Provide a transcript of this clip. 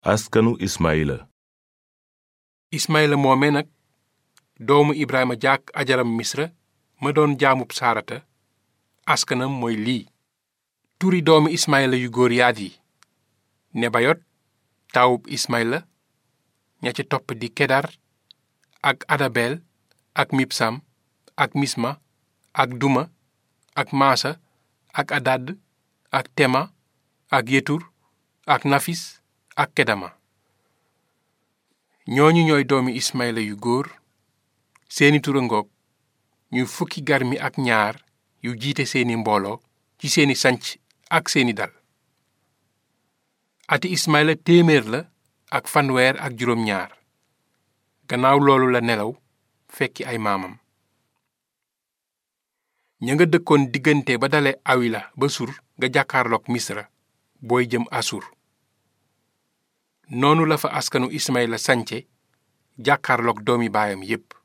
askanu ismaila ismaila moome nag doomu ibrahima jàkk ajaram misra ma doon jaamub saarata askanam mooy lii turi doomu ismaila yu góor yaat yi nebayot taawub ismaila ña ca topp di kedar ak adabel ak mibsam ak misma ak duma ak maasa ak adad ak tema ak yetur ak nafis ak kedama ñooñu ñooy doomi ismaila yu góor seeni tura ngoog ñu fukki garmi ak ñaar yu jiite seeni mbooloo ci seeni sanc ak seeni dal ati ismaila téeméer la ak fanweer ak juróom ñaar gannaaw loolu la nelaw fekki ay maamam ña nga dëkkoon diggante ba dale awila ba sur nga jàkkaarloog misra booy jëm asur noonu la fa askanu ismaila sance jàkkaarloog doomi baayam yépp